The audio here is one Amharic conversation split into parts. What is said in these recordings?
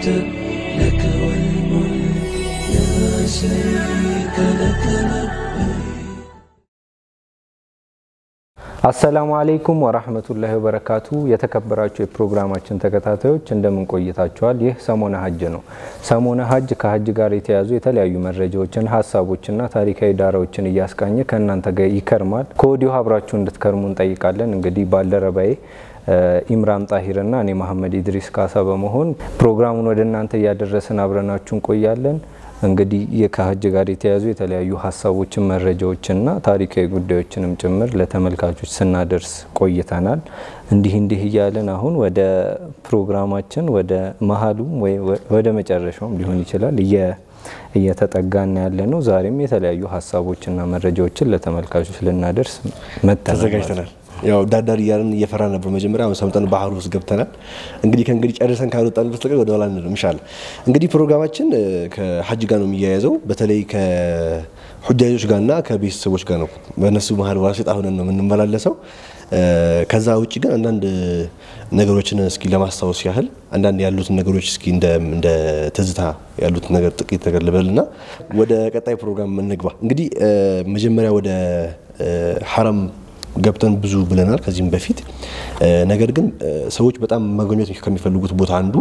لك والملك لا شريك لك አሰላሙ አለይኩም ወራህመቱላሂ ወበረካቱ። የተከበራችሁ የፕሮግራማችን ተከታታዮች እንደምን ቆይታችኋል? ይህ ሰሞነ ሀጅ ነው። ሰሞነ ሀጅ ከሀጅ ጋር የተያዙ የተለያዩ መረጃዎችን፣ ሀሳቦችና ታሪካዊ ዳራዎችን እያስቃኘ ከእናንተ ጋር ይከርማል። ከወዲሁ አብራችሁ እንድትከርሙ እንጠይቃለን። እንግዲህ ባልደረባዬ ኢምራን ጣሂርና እኔ መሐመድ ኢድሪስ ካሳ በመሆን ፕሮግራሙን ወደ እናንተ እያደረስን አብረናችሁ እንቆያለን። እንግዲህ ከሀጅ ጋር የተያዙ የተለያዩ ሀሳቦችን መረጃዎችና ታሪካዊ ጉዳዮችንም ጭምር ለተመልካቾች ስናደርስ ቆይተናል። እንዲህ እንዲህ እያለን አሁን ወደ ፕሮግራማችን ወደ መሀሉም ወይ ወደ መጨረሻውም ሊሆን ይችላል እየተጠጋና ያለ ነው። ዛሬም የተለያዩ ሀሳቦችና መረጃዎችን ለተመልካቾች ልናደርስ ተዘጋጅተናል። ያው ዳርዳር እያለን እየፈራ ነበር መጀመሪያ። አሁን ሰምጠን ባህሩ ውስጥ ገብተናል። እንግዲህ ከእንግዲህ ጨርሰን ካልወጣን በስተቀር ወደ ኋላ አንልም ኢንሻላህ። እንግዲህ ፕሮግራማችን ከሀጅ ጋር ነው የሚያያዘው። በተለይ ከሁጃጆች ጋርና ከቤተሰቦች ጋር ነው። በእነሱ መሀል ዋሴጣ ሆነን ነው የምንመላለሰው። ከዛ ውጭ ግን አንዳንድ ነገሮችን እስኪ ለማስታወስ ያህል አንዳንድ ያሉትን ነገሮች እስኪ እንደ ትዝታ ያሉትን ነገር ጥቂት ነገር ልበልና ወደ ቀጣይ ፕሮግራም እንግባ። እንግዲህ መጀመሪያ ወደ ሐረም ገብተን ብዙ ብለናል ከዚህም በፊት። ነገር ግን ሰዎች በጣም መጎብኘት ከሚፈልጉት ቦታ አንዱ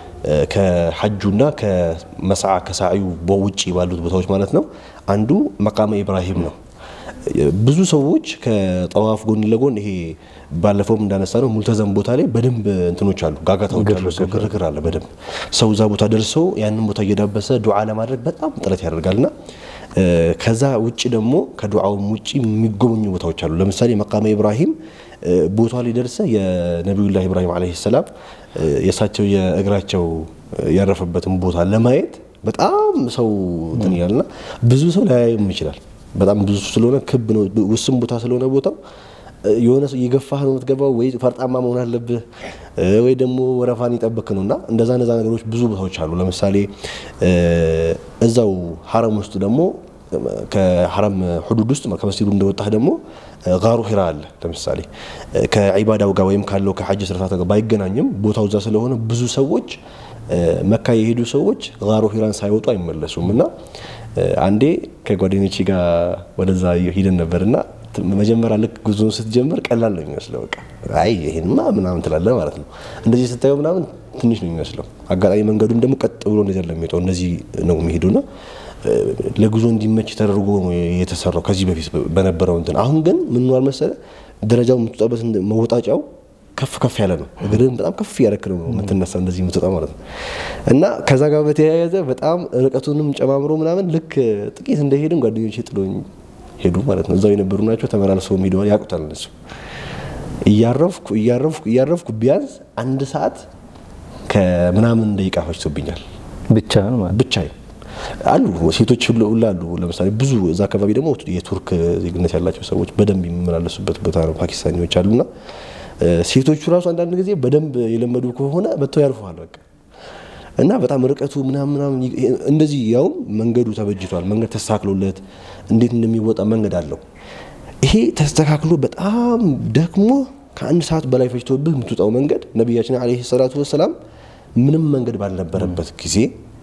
ከሐጁና ከመስዓ ከሳዕዩ ውጭ ባሉት ቦታዎች ማለት ነው አንዱ መቃመ ኢብራሂም ነው። ብዙ ሰዎች ከጠዋፍ ጎን ለጎን ይሄ ባለፈውም እንዳነሳ ነው ሙልተዘም ቦታ ላይ በደንብ እንትኖች አሉ፣ ጋጋታዎች አሉ፣ ሰው ግርግር አለ። በደንብ ሰው እዛ ቦታ ደርሶ ያንን ቦታ እየዳበሰ ዱዓ ለማድረግ በጣም ጥረት ያደርጋልና ከዛ ውጭ ደግሞ ከዱዓውም ውጭ የሚጎበኙ ቦታዎች አሉ። ለምሳሌ መቃመ ኢብራሂም ቦታ ላይ ደርሰ የነቢዩላህ ኢብራሂም ዓለይሂ ሰላም የእሳቸው የእግራቸው ያረፈበትን ቦታ ለማየት በጣም ሰው እንትን ይላልና ብዙ ሰው ላያይም ይችላል። በጣም ብዙ ስለሆነ ክብ ነው፣ ውስን ቦታ ስለሆነ ቦታው የሆነ ሰው የገፋህ ነው የምትገባው፣ ወይ ፈርጣማ መሆን አለብህ ወይ ደግሞ ወረፋን ይጠብቅ ነው እና እንደዛ እንደዛ ነገሮች ብዙ ቦታዎች አሉ። ለምሳሌ እዛው ሐረም ውስጥ ደግሞ ከሐረም ሁዱድ ውስጥ ከመስጂዱ እንደወጣህ ደግሞ ጋሩ ሂራ አለ። ለምሳሌ ከዒባዳው ጋር ወይም ካለው ከሐጅ ስርዓት ጋር ባይገናኝም ቦታው እዛ ስለሆነ ብዙ ሰዎች መካ የሄዱ ሰዎች ጋሩ ሂራን ሳይወጡ አይመለሱም እና አንዴ ከጓደኞቼ ጋር ወደዛ ሂደን ነበርና መጀመሪያ ልክ ጉዞን ስትጀምር ቀላል ነው የሚመስለው። በቃ አይ ይሄንማ ምናምን ትላለህ ማለት ነው። እንደዚህ ስታየው ምናምን ትንሽ ነው የሚመስለው። አጋጣሚ መንገዱም ደግሞ ቀጥ ብሎ እንደዚህ ለሚወጣው እንደዚህ ነው የሚሄዱና ለጉዞ እንዲመች ተደርጎ ነው የተሰራው ከዚህ በፊት በነበረው እንትን። አሁን ግን ምን ሆኗል መሰለህ ደረጃው የምትወጣበት መወጣጫው ከፍ ከፍ ያለ ነው። እግርህን በጣም ከፍ እያደረክ ነው የምትነሳ እንደዚህ የምትወጣ ማለት ነው። እና ከዛ ጋር በተያያዘ በጣም ርቀቱንም ጨማምሮ ምናምን ልክ ጥቂት እንደሄድን ጓደኞቼ ጥሎኝ ሄዱ ማለት ነው። እዛው የነበሩ ናቸው ተመላልሰው ሄደዋል። ያውቁታል እነሱ። እያረፍኩ እያረፍኩ እያረፍኩ ቢያንስ አንድ ሰዓት ከምናምን ደቂቃ ፈጅቶብኛል ብቻ ማለት ብቻ አሉ ሴቶች ሁላ አሉ። ለምሳሌ ብዙ እዛ አካባቢ ደግሞ የቱርክ ዜግነት ያላቸው ሰዎች በደንብ የሚመላለሱበት ቦታ ነው። ፓኪስታኒዎች አሉና ሴቶቹ ራሱ አንዳንድ ጊዜ በደንብ የለመዱ ከሆነ መጥተው ያልፈዋል በቃ እና በጣም ርቀቱ ምናምን ምናምን እንደዚህ ያውም መንገዱ ተበጅቷል። መንገድ ተስተካክሎለት እንዴት እንደሚወጣ መንገድ አለው። ይሄ ተስተካክሎ በጣም ደክሞ ከአንድ ሰዓት በላይ ፈጅቶብህ የምትወጣው መንገድ ነቢያችን ዓለይሂ ሰላቱ ወሰላም ምንም መንገድ ባልነበረበት ጊዜ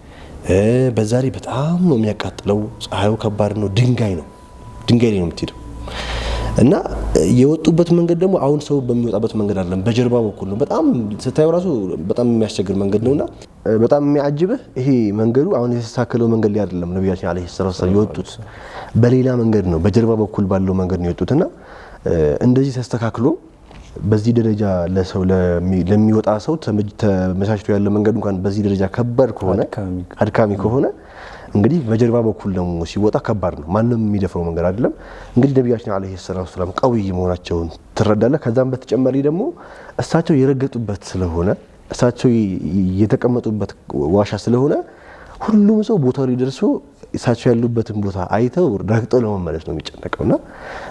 በዛ ላይ በጣም ነው የሚያቃጥለው። ፀሐዩ ከባድ ነው። ድንጋይ ነው ድንጋይ ላይ ነው የምትሄደው እና የወጡበት መንገድ ደግሞ አሁን ሰው በሚወጣበት መንገድ አይደለም፣ በጀርባ በኩል ነው። በጣም ስታየው ራሱ በጣም የሚያስቸግር መንገድ ነውና በጣም የሚያጅብህ ይሄ መንገዱ አሁን የተስተካከለው መንገድ ላይ አይደለም። ነቢያችን ዓለይሂ ሰላቱ ወሰላም የወጡት በሌላ መንገድ ነው፣ በጀርባ በኩል ባለው መንገድ ነው የወጡት እና እንደዚህ ተስተካክሎ በዚህ ደረጃ ለሰው ለሚወጣ ሰው ተመቻችቶ ያለ መንገድ እንኳን በዚህ ደረጃ ከባድ ከሆነ አድካሚ ከሆነ እንግዲህ በጀርባ በኩል ደግሞ ሲወጣ ከባድ ነው። ማንም የሚደፍረው መንገድ አይደለም። እንግዲህ ነቢያችን ዓለይሂ ሰላቱ ወሰላም ቀውይ መሆናቸውን ትረዳለህ። ከዛም በተጨማሪ ደግሞ እሳቸው የረገጡበት ስለሆነ እሳቸው የተቀመጡበት ዋሻ ስለሆነ ሁሉም ሰው ቦታው ላይ ደርሶ እሳቸው ያሉበትን ቦታ አይተው ረግጠው ለመመለስ ነው የሚጨነቀው እና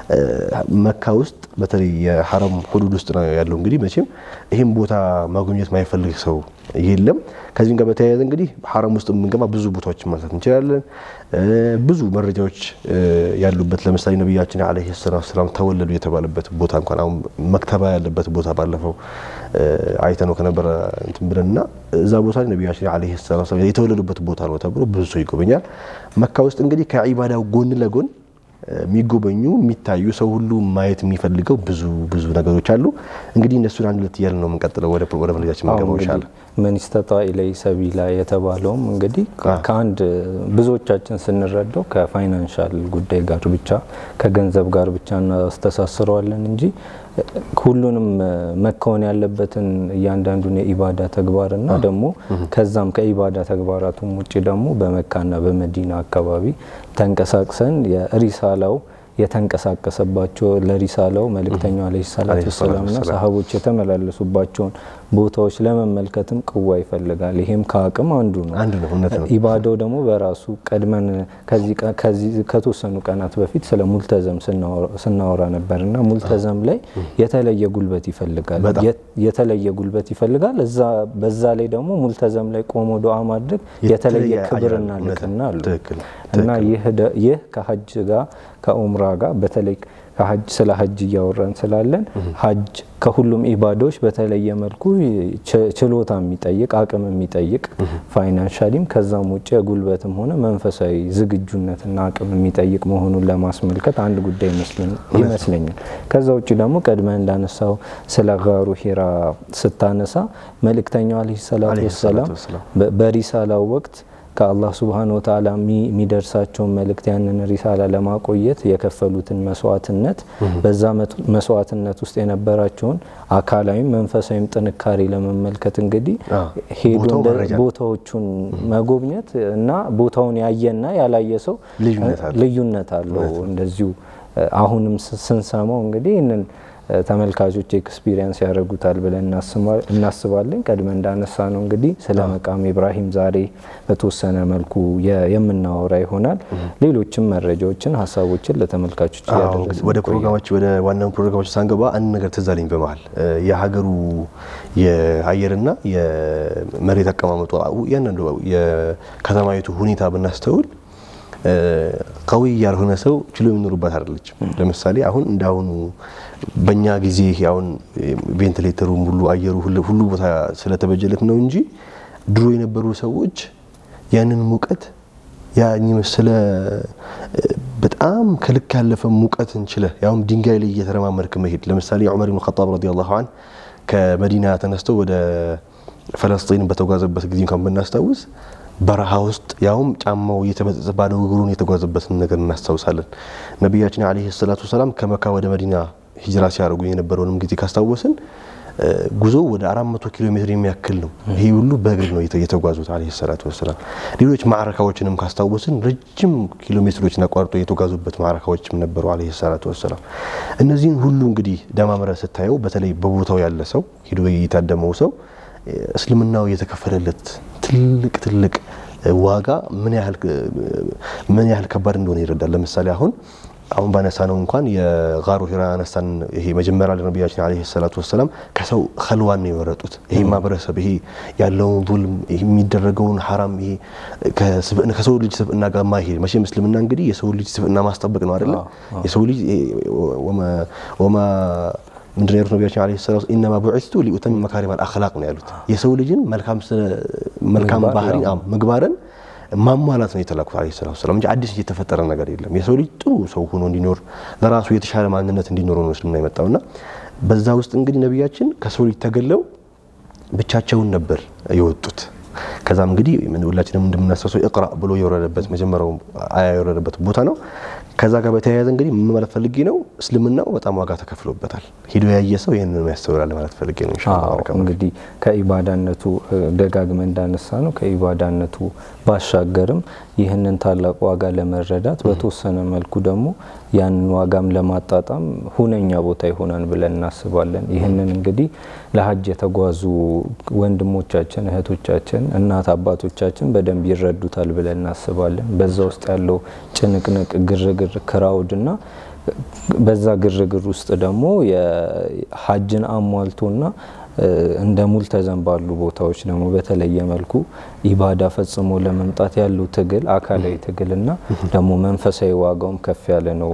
መካ ውስጥ በተለይ የሐረም ሁዱድ ውስጥ ነው ያለው። እንግዲህ መቼም ይህም ቦታ ማግኘት ማይፈልግ ሰው የለም። ከዚህም ጋር በተያያዘ እንግዲህ ሐረም ውስጥ የምንገባ ብዙ ቦታዎችን ማንሳት እንችላለን። ብዙ መረጃዎች ያሉበት ለምሳሌ ነቢያችን ዓለይሂ ሰላቱ ወሰላም ተወለዱ የተባለበት ቦታ እንኳን አሁን መክተባ ያለበት ቦታ ባለፈው አይተነው ከነበረ እንትን ብለንና እዛ ቦታ ላይ ነቢያችን ዓለይሂ ሰላቱ ወሰላም የተወለዱበት ቦታ ነው ተብሎ ብዙ ሰው ይጎበኛል። መካ ውስጥ እንግዲህ ከዒባዳው ጎን ለጎን የሚጎበኙ የሚታዩ ሰው ሁሉ ማየት የሚፈልገው ብዙ ብዙ ነገሮች አሉ። እንግዲህ እነሱን አንድ ሁለት እያልን ነው የምንቀጥለው። ወደ ወደ መረጃችን መንገባው ይሻላል። መን ስተጣ ኢለይሂ ሰቢላ የተባለውም እንግዲህ ከአንድ ብዙዎቻችን ስንረዳው ከፋይናንሻል ጉዳይ ጋር ብቻ ከገንዘብ ጋር ብቻ እናስተሳስረዋለን እንጂ ሁሉንም መከወን ያለበትን እያንዳንዱን የኢባዳ ተግባርና ደግሞ ከዛም ከኢባዳ ተግባራቱም ውጭ ደግሞ በመካና በመዲና አካባቢ ተንቀሳቅሰን የሪሳላው የተንቀሳቀሰባቸው ለሪሳላው መልእክተኛው አለይሂ ሰላቱ ወሰላምና ሰሃቦች የተመላለሱባቸውን ቦታዎች ለመመልከትም ቅዋ ይፈልጋል። ይሄም ከአቅም አንዱ ነው። አንድ ነው፣ እውነት ነው። ኢባዳው ደግሞ በራሱ ቀድመን ከዚህ ከተወሰኑ ቀናት በፊት ስለ ሙልተዘም ስናወራ ነበር እና ሙልተዘም ላይ የተለየ ጉልበት ይፈልጋል የተለየ ጉልበት ይፈልጋል። እዛ በዛ ላይ ደግሞ ሙልተዘም ላይ ቆሞ ዱዓ ማድረግ የተለየ ክብርና ልቅና አሉ እና ይህ ከሀጅ ጋር ከኡምራ ጋር በተለይ ከሀጅ ስለ ሀጅ እያወራን ስላለን ሀጅ ከሁሉም ኢባዶች በተለየ መልኩ ችሎታ የሚጠይቅ አቅም የሚጠይቅ ፋይናንሻሊም ከዛም ውጭ የጉልበትም ሆነ መንፈሳዊ ዝግጁነትና አቅም የሚጠይቅ መሆኑን ለማስመልከት አንድ ጉዳይ ይመስለኛል። ከዛ ውጭ ደግሞ ቀድመህ እንዳነሳው ስለ ጋሩ ሂራ ስታነሳ መልእክተኛው አለይሂ ሰላቱ ወሰላም በሪሳላው ወቅት ከአላህ ስብሓን ወተዓላ የሚደርሳቸውን መልእክት ያንን ሪሳላ ለማቆየት የከፈሉትን መስዋዕትነት በዛ መስዋዕትነት ውስጥ የነበራቸውን አካላዊም መንፈሳዊም ጥንካሬ ለመመልከት እንግዲህ ሄዶ ቦታዎቹን መጎብኘት እና ቦታውን ያየና ያላየ ሰው ልዩነት አለው። እንደዚሁ አሁንም ስንሰማው እንግዲህ ይህንን ተመልካቾች ኤክስፒሪየንስ ያደርጉታል ብለን እናስባለን። ቀድመ እንዳነሳ ነው እንግዲህ ስለ መቃም ኢብራሂም ዛሬ በተወሰነ መልኩ የምናወራ ይሆናል። ሌሎችም መረጃዎችን፣ ሀሳቦችን ለተመልካቾች እያደረግን ወደ ፕሮግራሞች ወደ ዋናው ፕሮግራሞች ሳንገባ አንድ ነገር ትዝ አለኝ። በመሀል የሀገሩ የአየርና የመሬት አቀማመጡ እያንዳንዱ የከተማይቱ ሁኔታ ብናስተውል ቀዊ ያልሆነ ሰው ችሎ የሚኖሩባት አይደለችም። ለምሳሌ አሁን እንዳሁኑ በእኛ ጊዜ አሁን ቬንቲሌተሩ ሁሉ አየሩ ሁሉ ቦታ ስለተበጀለት ነው እንጂ ድሮ የነበሩ ሰዎች ያንን ሙቀት ያን መሰለ በጣም ከልክ ያለፈ ሙቀት እንችለ ያውም ድንጋይ ላይ እየተረማመድክ መሄድ ለምሳሌ ዑመር ብን ኸጣብ ረዲየላሁ ዐንሁ ከመዲና ተነስቶ ወደ ፈለስጢን በተጓዘበት ጊዜ እንኳን ብናስታውስ በረሃ ውስጥ ያውም ጫማው እየተበጠሰ ባዶ እግሩን የተጓዘበትን ነገር እናስታውሳለን። ነቢያችን ዓለይሂ ሰላቱ ወሰላም ከመካ ወደ መዲና ሂጅራ ሲያደርጉ የነበረውንም ጊዜ ካስታወስን ጉዞ ወደ 400 ኪሎ ሜትር የሚያክል ነው። ይሄ ሁሉ በእግር ነው የተጓዙት ዓለይሂ ሰላቱ ወሰላም። ሌሎች ማዕረካዎችንም ካስታወስን ረጅም ኪሎ ሜትሮችን አቋርጦ የተጓዙበት ማዕረካዎችም ነበሩ ዓለይሂ ሰላቱ ወሰላም። እነዚህን ሁሉ እንግዲህ ደማምረ ስታየው በተለይ በቦታው ያለ ሰው ሂዶ የታደመው ሰው እስልምናው የተከፈለለት ትልቅ ትልቅ ዋጋ ምን ያህል ምን ያህል ከባድ እንደሆነ ይረዳል። ለምሳሌ አሁን አሁን ባነሳ ነው እንኳን የጋሩ ሂራ አነሳን። ይሄ መጀመሪያ ለነቢያችን ዓለይሂ ሰላቱ ወሰላም ከሰው ኸልዋን ነው የመረጡት። ይሄ ማህበረሰብ ይሄ ያለውን ዙልም የሚደረገውን ሐራም ይሄ ከሰው ልጅ ስብዕና ጋር ማይሄድ መቼም እስልምና እንግዲህ የሰው ልጅ ስብዕና ማስጠበቅ ነው አይደለም። የሰው ልጅ ወማ ምንድን ነው ያሉት ነቢያችን ዓለይሂ ሰላቱ ኢነማ ቡዒስቱ ሊኡተሚመ መካሪም አልአኽላቅ ነው ያሉት። የሰው ልጅን መልካም ባህሪ ምግባርን ማሟላት ነው የተላኩት ዓለይሂ ሰላቱ ወሰላም እንጂ አዲስ የተፈጠረ ነገር የለም። የሰው ልጅ ጥሩ ሰው ሆኖ እንዲኖር ለራሱ የተሻለ ማንነት እንዲኖረው ነው እስልምና የመጣውና በዛ ውስጥ እንግዲህ ነቢያችን ከሰው ልጅ ተገለው ብቻቸውን ነበር የወጡት። ከዛም እንግዲህ ሁላችንም እንደምናስታውሰው ኢቅራ ብሎ የወረደበት መጀመሪያው አያ የወረደበት ቦታ ነው። ከዛ ጋር በተያያዘ እንግዲህ ምን ማለት ፈልጌ ነው፣ እስልምናው በጣም ዋጋ ተከፍሎበታል። ሂዶ ያየ ሰው ይህንን ያስተውላል ማለት ፈልጌ ነው። እንግዲህ ከኢባዳነቱ ደጋግመ እንዳነሳ ነው ከኢባዳነቱ ባሻገርም ይህንን ታላቅ ዋጋ ለመረዳት በተወሰነ መልኩ ደግሞ ያንን ዋጋም ለማጣጣም ሁነኛ ቦታ ይሆናል ብለን እናስባለን። ይህንን እንግዲህ ለሀጅ የተጓዙ ወንድሞቻችን፣ እህቶቻችን፣ እናት አባቶቻችን በደንብ ይረዱታል ብለን እናስባለን። በዛ ውስጥ ያለው ጭንቅንቅ፣ ግርግር፣ ክራውድ እና በዛ ግርግር ውስጥ ደግሞ የሀጅን አሟልቶና እንደ ሙልተዘም ባሉ ቦታዎች ደግሞ በተለየ መልኩ ኢባዳ ፈጽሞ ለመምጣት ያለው ትግል አካላዊ ትግልና ደግሞ መንፈሳዊ ዋጋውም ከፍ ያለ ነው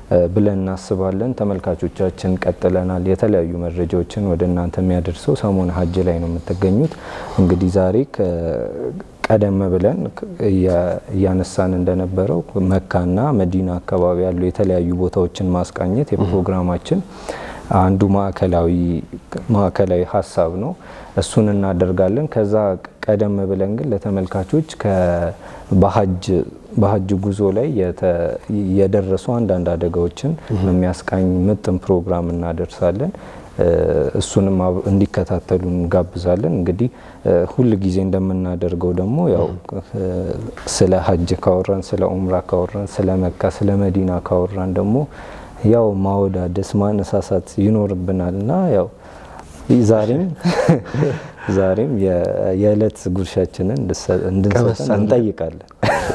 ብለን እናስባለን። ተመልካቾቻችን ቀጥለናል። የተለያዩ መረጃዎችን ወደ እናንተ የሚያደርሰው ሰሞነ ሀጅ ላይ ነው የምትገኙት። እንግዲህ ዛሬ ቀደም ብለን እያነሳን እንደነበረው መካና መዲና አካባቢ ያሉ የተለያዩ ቦታዎችን ማስቃኘት የፕሮግራማችን አንዱ ማዕከላዊ ማዕከላዊ ሀሳብ ነው። እሱን እናደርጋለን። ከዛ ቀደም ብለን ግን ለተመልካቾች በሀጅ በሀጅ ጉዞ ላይ የደረሱ አንዳንድ አደጋዎችን የሚያስቃኝ ምጥን ፕሮግራም እናደርሳለን። እሱንም እንዲከታተሉ እንጋብዛለን። እንግዲህ ሁል ጊዜ እንደምናደርገው ደግሞ ያው ስለ ሀጅ ካወራን፣ ስለ ኡምራ ካወራን፣ ስለ መካ፣ ስለ መዲና ካወራን ደግሞ ያው ማወዳደስ ማነሳሳት ይኖርብናል እና ያው ዛሬም ዛሬም የዕለት ጉርሻችንን እንድንሰጠን እንጠይቃለን።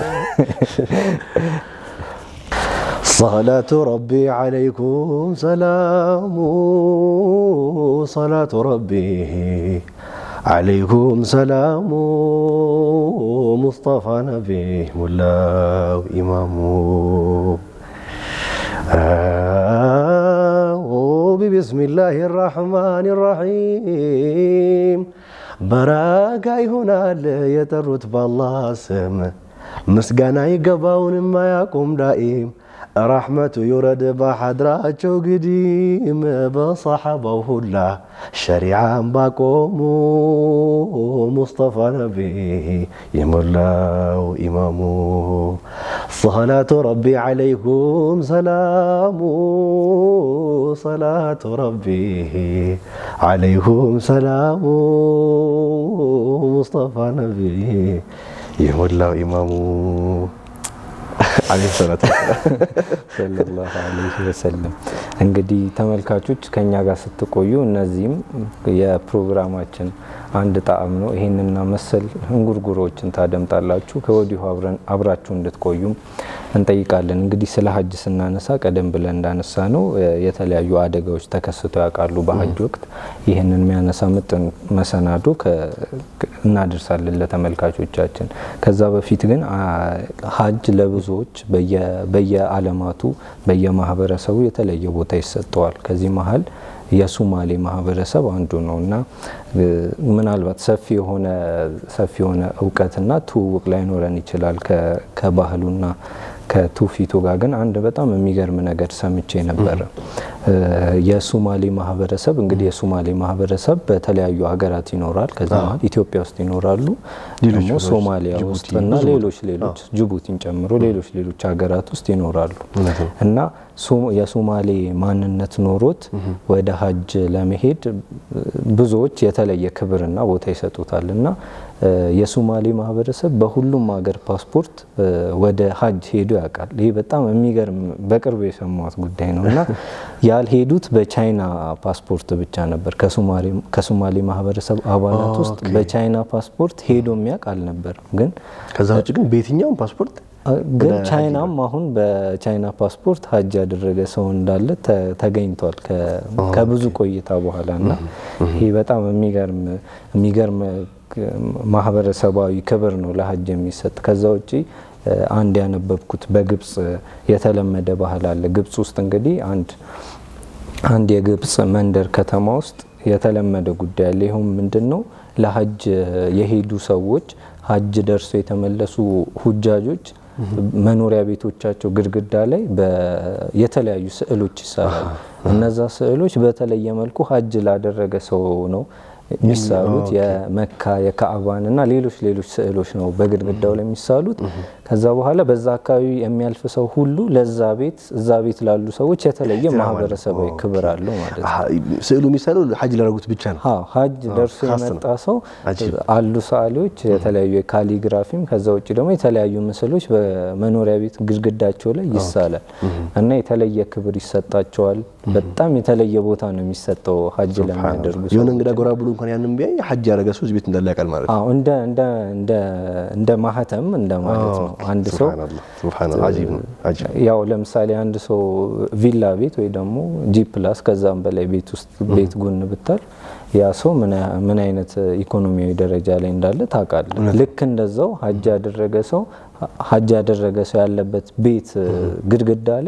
صلاة ربي عليكم سلام صلاة ربي عليكم سلام مصطفى نبي ملاو إمام بسم الله الرحمن الرحيم በረካ ይሆናል የጠሩት ባላህ ስም ምስጋና ይገባውን የማያቁም ዳኢም ረሕመቱ ይውረድ በሐድራቸው ግዲም በሰሓባው ሁላ ሸሪዓን ባቆሙ ሙስጠፋ ነቢ የሞላው ኢማሙ صلاة ربي عليكم سلام صلاة ربي عليكم سلام مصطفى نبي የሞላው ኢማሙ አለይሂ ሰላቱ ሰለላሁ ዐለይሂ ወሰለም። እንግዲህ ተመልካቾች ከኛ ጋር ስትቆዩ እነዚህም የፕሮግራማችን አንድ ጣዕም ነው። ይህንና መሰል እንጉርጉሮችን ታደምጣላችሁ። ከወዲሁ አብራችሁ እንድትቆዩም እንጠይቃለን። እንግዲህ ስለ ሀጅ ስናነሳ ቀደም ብለን እንዳነሳ ነው የተለያዩ አደጋዎች ተከስተው ያውቃሉ በሀጅ ወቅት። ይህንን የሚያነሳ ምጥን መሰናዶ እናደርሳለን ለተመልካቾቻችን። ከዛ በፊት ግን ሀጅ ለብዙዎች በየአለማቱ በየማህበረሰቡ የተለየ ቦታ ይሰጠዋል። ከዚህ መሀል የሱማሌ ማህበረሰብ አንዱ ነው እና ምናልባት ሰፊ የሆነ ሰፊ የሆነ እውቀትና ትውውቅ ላይኖረን ይችላል ከባህሉና ከትውፊቱ ጋር ግን አንድ በጣም የሚገርም ነገር ሰምቼ ነበረ። የሱማሌ ማህበረሰብ እንግዲህ የሱማሌ ማህበረሰብ በተለያዩ ሀገራት ይኖራል። ከዚህ መሀል ኢትዮጵያ ውስጥ ይኖራሉ፣ ደግሞ ሶማሊያ ውስጥ እና ሌሎች ሌሎች ጅቡቲን ጨምሮ ሌሎች ሌሎች ሀገራት ውስጥ ይኖራሉ እና የሶማሌ ማንነት ኖሮት ወደ ሀጅ ለመሄድ ብዙዎች የተለየ ክብርና ቦታ ይሰጡታል እና የሶማሌ ማህበረሰብ በሁሉም ሀገር ፓስፖርት ወደ ሀጅ ሄዶ ያውቃል። ይህ በጣም የሚገርም በቅርብ የሰማሁት ጉዳይ ነው እና ያልሄዱት በቻይና ፓስፖርት ብቻ ነበር። ከሶማሌ ማህበረሰብ አባላት ውስጥ በቻይና ፓስፖርት ሄዶ የሚያውቅ አልነበረም። ግን ከዛ ውጭ ግን በየትኛውም ፓስፖርት ግን ቻይናም አሁን በቻይና ፓስፖርት ሀጅ ያደረገ ሰው እንዳለ ተገኝቷል ከብዙ ቆይታ በኋላ እና ይህ በጣም የሚገርም ማህበረሰባዊ ክብር ነው ለሀጅ የሚሰጥ። ከዛ ውጪ አንድ ያነበብኩት በግብጽ የተለመደ ባህል አለ። ግብጽ ውስጥ እንግዲህ አንድ አንድ የግብጽ መንደር ከተማ ውስጥ የተለመደ ጉዳይ አለ። ይኸውም ምንድን ነው? ለሀጅ የሄዱ ሰዎች ሀጅ ደርሶ የተመለሱ ሁጃጆች መኖሪያ ቤቶቻቸው ግድግዳ ላይ የተለያዩ ስዕሎች ይሳላሉ። እነዛ ስዕሎች በተለየ መልኩ ሀጅ ላደረገ ሰው ነው የሚሳሉት የመካ የካዕባን እና ሌሎች ሌሎች ስዕሎች ነው በግድግዳው ላይ የሚሳሉት። ከዛ በኋላ በዛ አካባቢ የሚያልፍ ሰው ሁሉ ለዛ ቤት እዛ ቤት ላሉ ሰዎች የተለየ ማህበረሰባዊ ክብር አለው ማለት ነው። ስዕሉ የሚሳለው ሀጅ ላደረጉት ብቻ ነው። አዎ ሀጅ ደርሶ የመጣ ሰው አሉ ሰዓሊዎች የተለያዩ የካሊግራፊም ከዛ ውጭ ደግሞ የተለያዩ ምስሎች በመኖሪያ ቤት ግድግዳቸው ላይ ይሳላል እና የተለየ ክብር ይሰጣቸዋል። በጣም የተለየ ቦታ ነው የሚሰጠው ሀጅ ለሚያደርጉ የሆነ እንግዳ ጎራ ብሎ እንኳን ያንን ቢያይ ሀጅ ያደረገ ሰው እዚህ ቤት እንዳለ ያውቃል ማለት ነው። አዎ እንደ እንደ እንደ እንደ ማህተም እንደ ማለት ነው። አንድ ሰው ሱብሃንአላህ አጂብ ነው አጂብ ያው ለምሳሌ አንድ ሰው ቪላ ቤት ወይ ደግሞ ጂ ፕላስ ከዛም በላይ ቤት ውስጥ ቤት ጎን ብታል ያ ሰው ምን አይነት ኢኮኖሚያዊ ደረጃ ላይ እንዳለ ታውቃለህ። ልክ እንደዛው ሀጅ ያደረገ ሰው ሀጅ ያደረገ ሰው ያለበት ቤት ግድግዳ ላይ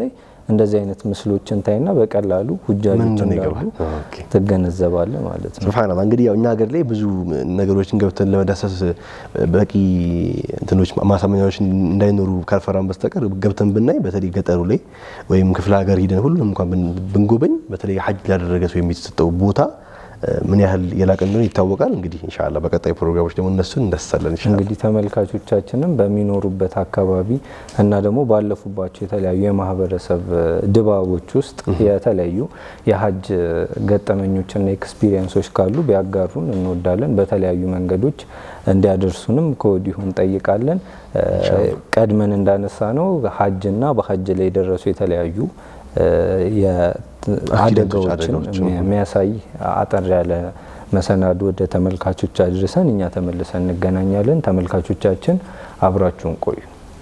እንደዚህ አይነት ምስሎችን ታይና በቀላሉ ሁጃጆች እንደሆነ እንዳሉ ይገባል። ኦኬ። ትገነዘባለህ ማለት ነው። ሱብሃንአላህ እንግዲህ ያው እኛ ሀገር ላይ ብዙ ነገሮችን ገብተን ለመዳሰስ በቂ እንትኖች ማሳመኛዎች እንዳይኖሩ ካልፈራን በስተቀር ገብተን ብናይ በተለይ ገጠሩ ላይ ወይም ክፍለ ሀገር ሂደን ሁሉንም እንኳን ብን- ብንጎበኝ በተለይ ሀጅ ላደረገ ሰው የሚሰጠው ቦታ እ፣ ምን ያህል የላቀ እንደሆነ ይታወቃል። እንግዲህ ኢንሻአላህ በቀጣይ ፕሮግራሞች ደግሞ እነሱን እንዳስሳለን ኢንሻአላህ። እንግዲህ ተመልካቾቻችንም በሚኖሩበት አካባቢ እና ደግሞ ባለፉባቸው የተለያዩ የማህበረሰብ እ፣ ድባቦች ውስጥ የተለያዩ የሀጅ ገጠመኞችና ኤክስፒሪየንሶች ካሉ ቢያጋሩን እንወዳለን። በተለያዩ መንገዶች እንዲያደርሱንም ከወዲሁ እንጠይቃለን። እ፣ ቀድመን እንዳነሳ ነው ሀጅና በሀጅ ላይ የደረሱ የተለያዩ እ፣ የአደጋዎችን አደጋዎችን፣ የሚያሳይ አጠር ያለ መሰናዶ ወደ ተመልካቾች አድርሰን እኛ ተመልሰን እንገናኛለን። ተመልካቾቻችን አብራችሁን ቆዩ።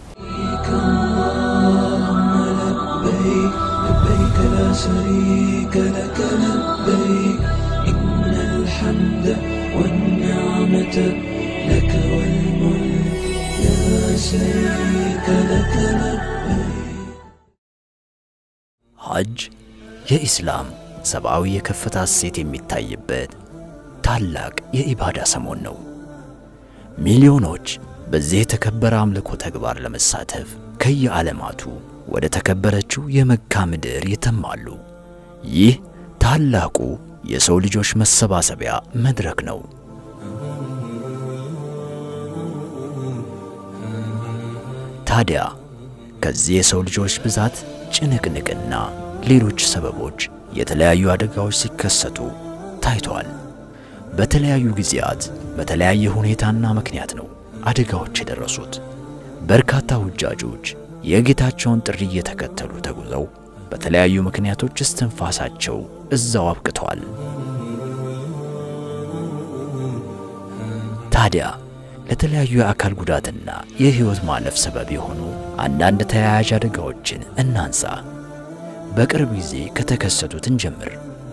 لبيك لبيك لا شريك لك لبيك إن الحمد والنعمة لك والملك لا شريك لك لبيك ሐጅ የኢስላም ሰብአዊ የከፍታ እሴት የሚታይበት ታላቅ የኢባዳ ሰሞን ነው። ሚሊዮኖች በዚህ የተከበረ አምልኮ ተግባር ለመሳተፍ ከየዓለማቱ ወደ ተከበረችው የመካ ምድር ይተማሉ። ይህ ታላቁ የሰው ልጆች መሰባሰቢያ መድረክ ነው። ታዲያ ከዚህ የሰው ልጆች ብዛት ጭንቅንቅና ሌሎች ሰበቦች የተለያዩ አደጋዎች ሲከሰቱ ታይተዋል። በተለያዩ ጊዜያት በተለያየ ሁኔታና ምክንያት ነው አደጋዎች የደረሱት። በርካታ ሁጃጆች የጌታቸውን ጥሪ እየተከተሉ ተጉዘው በተለያዩ ምክንያቶች እስትንፋሳቸው እዛው አብቅተዋል። ታዲያ ለተለያዩ የአካል ጉዳትና የሕይወት ማለፍ ሰበብ የሆኑ አንዳንድ ተያያዥ አደጋዎችን እናንሳ። በቅርብ ጊዜ ከተከሰቱት እንጀምር።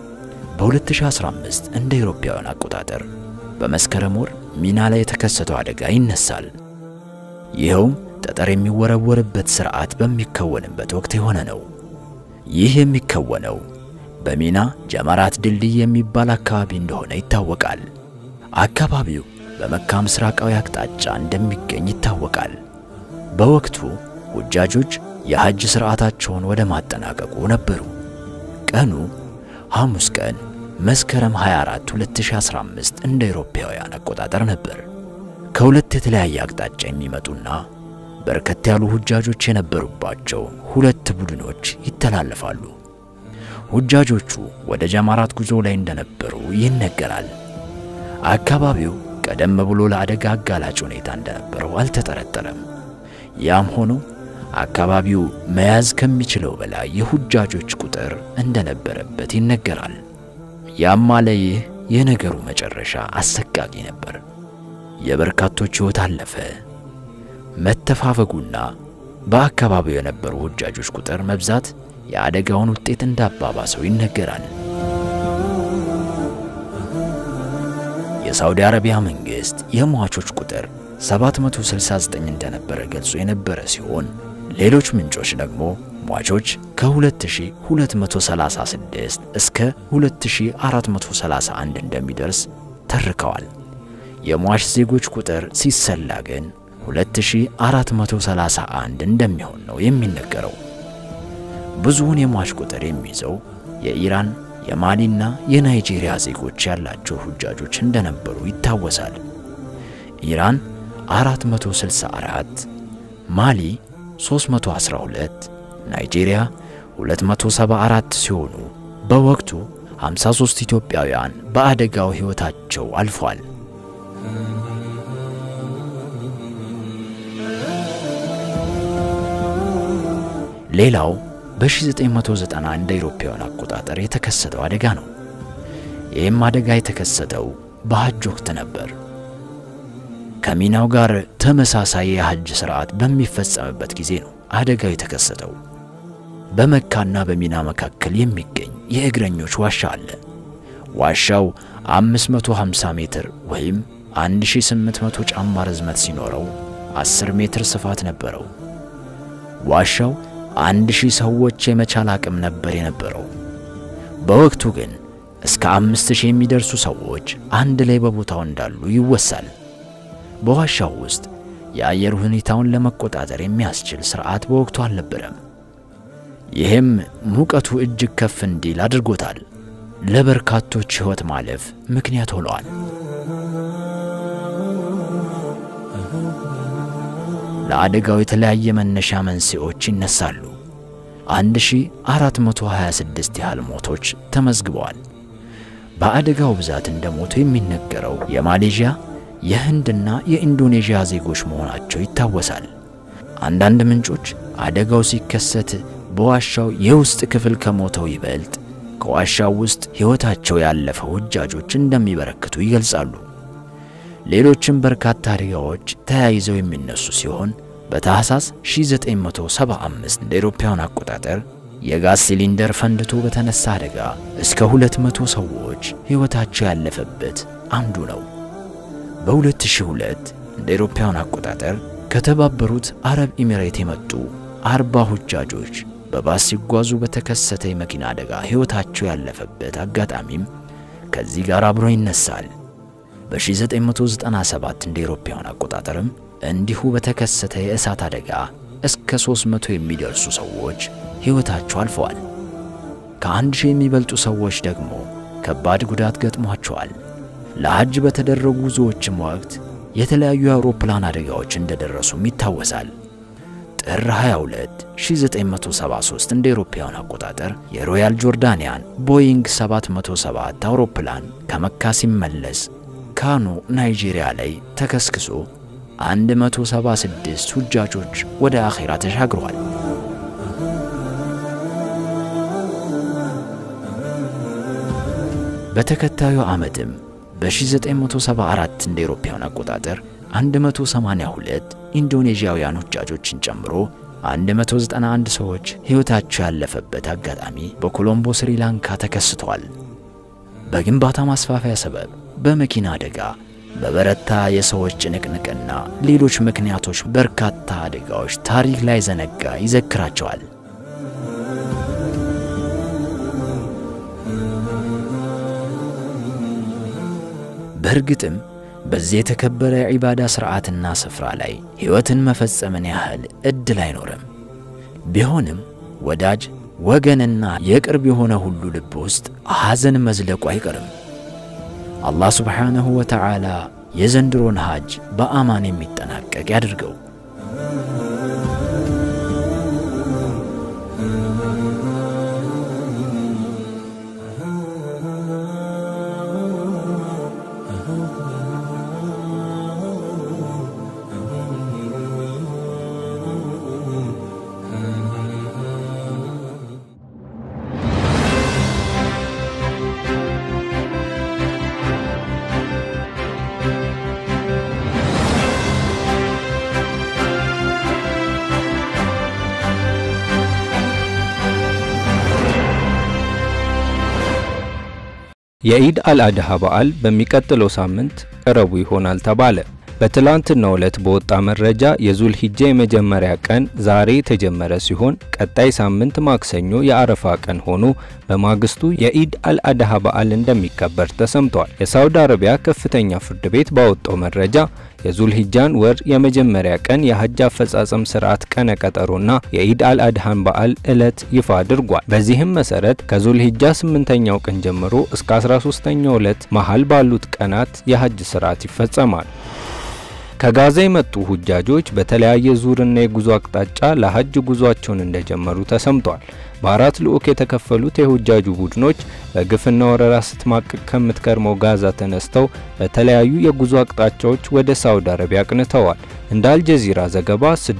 በ2015 እንደ አውሮፓውያን አቆጣጠር በመስከረም ወር ሚና ላይ የተከሰተው አደጋ ይነሳል። ይኸውም ጠጠር የሚወረወርበት ሥርዓት በሚከወንበት ወቅት የሆነ ነው። ይህ የሚከወነው በሚና ጀመራት ድልድይ የሚባል አካባቢ እንደሆነ ይታወቃል። አካባቢው በመካ ምስራቃዊ አቅጣጫ እንደሚገኝ ይታወቃል። በወቅቱ ሁጃጆች የሐጅ ሥርዓታቸውን ወደ ማጠናቀቁ ነበሩ። ቀኑ ሐሙስ ቀን መስከረም 24 2015 እንደ አውሮፓውያን አቆጣጠር ነበር። ከሁለት የተለያየ አቅጣጫ የሚመጡና በርከት ያሉ ሁጃጆች የነበሩባቸው ሁለት ቡድኖች ይተላለፋሉ። ሁጃጆቹ ወደ ጀማራት ጉዞ ላይ እንደነበሩ ይነገራል። አካባቢው ቀደም ብሎ ለአደጋ አጋላጭ ሁኔታ እንደነበረው አልተጠረጠረም። ያም ሆኖ አካባቢው መያዝ ከሚችለው በላይ የሁጃጆች ቁጥር እንደነበረበት ይነገራል። ያም አለ ይህ የነገሩ መጨረሻ አሰቃቂ ነበር። የበርካቶች ሕይወት አለፈ። መተፋፈጉና በአካባቢው የነበሩ ሁጃጆች ቁጥር መብዛት የአደጋውን ውጤት እንዳባባሰው ይነገራል። የሳውዲ አረቢያ መንግሥት የሟቾች ቁጥር 769 እንደነበረ ገልጾ የነበረ ሲሆን ሌሎች ምንጮች ደግሞ ሟቾች ከ2236 እስከ 2431 እንደሚደርስ ተርከዋል። የሟች ዜጎች ቁጥር ሲሰላ ግን 2431 እንደሚሆን ነው የሚነገረው። ብዙውን የሟች ቁጥር የሚይዘው የኢራን የማሊና የናይጄሪያ ዜጎች ያላቸው ሁጃጆች እንደነበሩ ይታወሳል። ኢራን 464፣ ማሊ 312፣ ናይጄሪያ 274 ሲሆኑ በወቅቱ 53 ኢትዮጵያውያን በአደጋው ሕይወታቸው አልፏል። ሌላው በ1990 እንደ አውሮፓውያን አቆጣጠር የተከሰተው አደጋ ነው። ይህም አደጋ የተከሰተው በሐጅ ወቅት ነበር። ከሚናው ጋር ተመሳሳይ የሐጅ ሥርዓት በሚፈጸምበት ጊዜ ነው አደጋው የተከሰተው። በመካና በሚና መካከል የሚገኝ የእግረኞች ዋሻ አለ። ዋሻው 550 ሜትር ወይም 1800 ጫማ ርዝመት ሲኖረው 10 ሜትር ስፋት ነበረው። ዋሻው አንድ ሺህ ሰዎች የመቻል አቅም ነበር የነበረው። በወቅቱ ግን እስከ አምስት ሺህ የሚደርሱ ሰዎች አንድ ላይ በቦታው እንዳሉ ይወሳል። በዋሻው ውስጥ የአየር ሁኔታውን ለመቆጣጠር የሚያስችል ሥርዓት በወቅቱ አልነበረም። ይህም ሙቀቱ እጅግ ከፍ እንዲል አድርጎታል። ለበርካቶች ሕይወት ማለፍ ምክንያት ሆነዋል። ለአደጋው የተለያየ መነሻ መንስኤዎች ይነሳሉ። 1426 ያህል ሞቶች ተመዝግበዋል። በአደጋው ብዛት እንደሞቱ የሚነገረው የማሌዥያ የህንድና የኢንዶኔዥያ ዜጎች መሆናቸው ይታወሳል። አንዳንድ ምንጮች አደጋው ሲከሰት በዋሻው የውስጥ ክፍል ከሞተው ይበልጥ ከዋሻው ውስጥ ሕይወታቸው ያለፈ ሁጃጆች እንደሚበረክቱ ይገልጻሉ። ሌሎችም በርካታ አደጋዎች ተያይዘው የሚነሱ ሲሆን በታህሳስ 1975 እንደ አውሮፓውያን አቆጣጠር የጋዝ ሲሊንደር ፈንድቶ በተነሳ አደጋ እስከ 200 ሰዎች ሕይወታቸው ያለፈበት አንዱ ነው። በ2002 እንደ አውሮፓውያን አቆጣጠር ከተባበሩት አረብ ኤሚሬት የመጡ አርባ ሁጃጆች በባስ ሲጓዙ በተከሰተ የመኪና አደጋ ሕይወታቸው ያለፈበት አጋጣሚም ከዚህ ጋር አብሮ ይነሳል። በ1997 እንደ አውሮፓውያን አቆጣጠርም እንዲሁ በተከሰተ የእሳት አደጋ እስከ 300 የሚደርሱ ሰዎች ሕይወታቸው አልፈዋል። ከአንድ ሺህ የሚበልጡ ሰዎች ደግሞ ከባድ ጉዳት ገጥሟቸዋል። ለሐጅ በተደረጉ ጉዞዎችም ወቅት የተለያዩ የአውሮፕላን አደጋዎች እንደደረሱም ይታወሳል። ጥር 22 1973 እንደ አውሮፓውያን አቆጣጠር የሮያል ጆርዳንያን ቦይንግ 707 አውሮፕላን ከመካ ሲመለስ ካኖ ናይጄሪያ ላይ ተከስክሶ 176 ሁጃጆች ወደ አኼራ ተሻግረዋል። በተከታዩ ዓመትም በ1974 እንደ አውሮፓውያን አቆጣጠር 182 ኢንዶኔዥያውያን ሁጃጆችን ጨምሮ 191 ሰዎች ሕይወታቸው ያለፈበት አጋጣሚ በኮሎምቦ ስሪላንካ ተከስቷል። በግንባታ ማስፋፊያ ሰበብ በመኪና አደጋ በበረታ የሰዎች ጭንቅንቅና ሌሎች ምክንያቶች በርካታ አደጋዎች ታሪክ ላይ ዘነጋ ይዘክራቸዋል። በእርግጥም በዚህ የተከበረ የዒባዳ ሥርዓትና ስፍራ ላይ ሕይወትን መፈጸምን ያህል ዕድል አይኖርም። ቢሆንም ወዳጅ ወገንና የቅርብ የሆነ ሁሉ ልብ ውስጥ ሐዘን መዝለቁ አይቀርም። አላህ ስብሓንሁ ወተዓላ የዘንድሮን ሐጅ በአማን የሚጠናቀቅ ያድርገው። የኢድ አልአድሃ በዓል በሚቀጥለው ሳምንት ረቡ ይሆናል ተባለ። በትላንትናው ዕለት በወጣ መረጃ የዙል ሂጃ የመጀመሪያ ቀን ዛሬ የተጀመረ ሲሆን ቀጣይ ሳምንት ማክሰኞ የአረፋ ቀን ሆኖ በማግስቱ የኢድ አልአድሃ በዓል እንደሚከበር ተሰምቷል። የሳውዲ አረቢያ ከፍተኛ ፍርድ ቤት ባወጣው መረጃ የዙል ሂጃን ወር የመጀመሪያ ቀን የሀጅ አፈጻጸም ስርዓት ቀነ ቀጠሮና የኢድ አልአድሃን በዓል ዕለት ይፋ አድርጓል። በዚህም መሰረት ከዙል ሂጃ ስምንተኛው ቀን ጀምሮ እስከ 13ኛው ዕለት መሃል ባሉት ቀናት የሀጅ ስርዓት ይፈጸማል። ከጋዛ የመጡ ሁጃጆች በተለያየ ዙርና የጉዞ አቅጣጫ ለሀጅ ጉዟቸውን እንደጀመሩ ተሰምቷል። በአራት ልዑክ የተከፈሉት የሁጃጁ ቡድኖች በግፍና ወረራ ስትማቅቅ ከምትከርመው ጋዛ ተነስተው በተለያዩ የጉዞ አቅጣጫዎች ወደ ሳውዲ አረቢያ አቅንተዋል። እንደ አልጀዚራ ዘገባ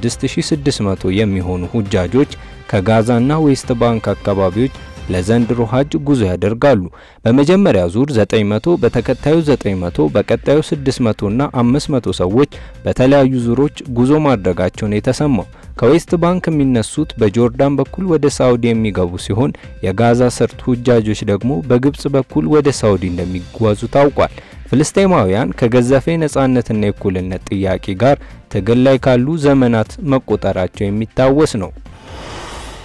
6600 የሚሆኑ ሁጃጆች ከጋዛና ዌስት ባንክ አካባቢዎች ለዘንድሮ ሀጅ ጉዞ ያደርጋሉ። በመጀመሪያ ዙር 900፣ በተከታዩ 900፣ በቀጣዩ 600 እና 500 ሰዎች በተለያዩ ዙሮች ጉዞ ማድረጋቸውን የተሰማው ከዌስት ባንክ የሚነሱት በጆርዳን በኩል ወደ ሳውዲ የሚገቡ ሲሆን የጋዛ ሰርጥ ሁጃጆች ደግሞ በግብጽ በኩል ወደ ሳውዲ እንደሚጓዙ ታውቋል። ፍልስጤማውያን ከገዘፈ ነጻነትና የእኩልነት ጥያቄ ጋር ትግል ላይ ካሉ ዘመናት መቆጠራቸው የሚታወስ ነው።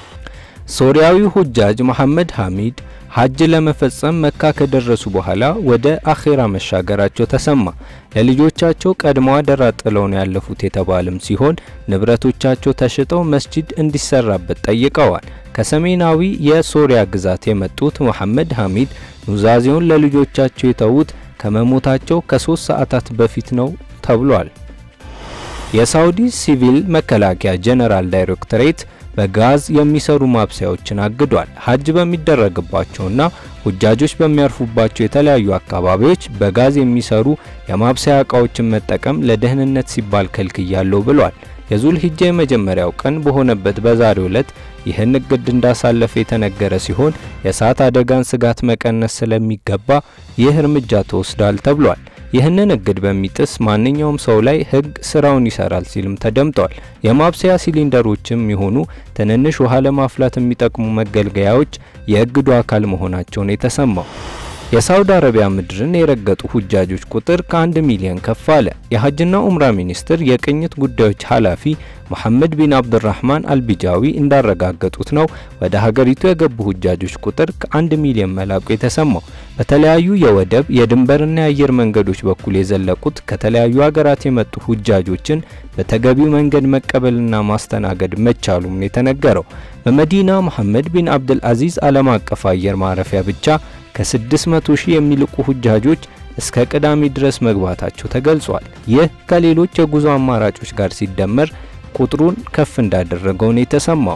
ሶሪያዊው ሁጃጅ መሐመድ ሐሚድ ሐጅ ለመፈጸም መካ ከደረሱ በኋላ ወደ አኼራ መሻገራቸው ተሰማ። ለልጆቻቸው ቀድመው አደራ ጥለው ነው ያለፉት የተባለም ሲሆን ንብረቶቻቸው ተሽጠው መስጂድ እንዲሰራበት ጠይቀዋል። ከሰሜናዊ የሶሪያ ግዛት የመጡት መሐመድ ሐሚድ ኑዛዜውን ለልጆቻቸው የተዉት ከመሞታቸው ከሶስት ሰዓታት በፊት ነው ተብሏል። የሳውዲ ሲቪል መከላከያ ጀነራል ዳይሬክቶሬት በጋዝ የሚሰሩ ማብሰያዎችን አግዷል። ሐጅ በሚደረግባቸውና ሁጃጆች በሚያርፉባቸው የተለያዩ አካባቢዎች በጋዝ የሚሰሩ የማብሰያ እቃዎችን መጠቀም ለደህንነት ሲባል ከልክያለሁ ብሏል። የዙል ሂጃ የመጀመሪያው ቀን በሆነበት በዛሬው ዕለት ይህን እቅድ እንዳሳለፈ የተነገረ ሲሆን የእሳት አደጋን ስጋት መቀነስ ስለሚገባ ይህ እርምጃ ተወስዷል ተብሏል። ይህንን እግድ በሚጥስ ማንኛውም ሰው ላይ ሕግ ስራውን ይሰራል ሲልም ተደምጧል። የማብሰያ ሲሊንደሮችም የሆኑ ትንንሽ ውሃ ለማፍላት የሚጠቅሙ መገልገያዎች የእግዱ አካል መሆናቸውን የተሰማው የሳውዲ አረቢያ ምድርን የረገጡ ሁጃጆች ቁጥር ከአንድ ሚሊዮን ከፍ አለ። የሀጅና ኡምራ ሚኒስትር የቅኝት ጉዳዮች ኃላፊ መሐመድ ቢን አብድራህማን አልቢጃዊ እንዳረጋገጡት ነው ወደ ሀገሪቱ የገቡ ሁጃጆች ቁጥር ከአንድ ሚሊዮን መላቁ የተሰማው። በተለያዩ የወደብ የድንበርና የአየር መንገዶች በኩል የዘለቁት ከተለያዩ ሀገራት የመጡ ሁጃጆችን በተገቢው መንገድ መቀበልና ማስተናገድ መቻሉም ነው የተነገረው። በመዲና መሐመድ ቢን አብድል አዚዝ ዓለም አቀፍ አየር ማረፊያ ብቻ ከ600 ሺህ የሚልቁ ሁጃጆች እስከ ቅዳሜ ድረስ መግባታቸው ተገልጿል። ይህ ከሌሎች የጉዞ አማራጮች ጋር ሲደመር ቁጥሩን ከፍ እንዳደረገው ነው የተሰማው።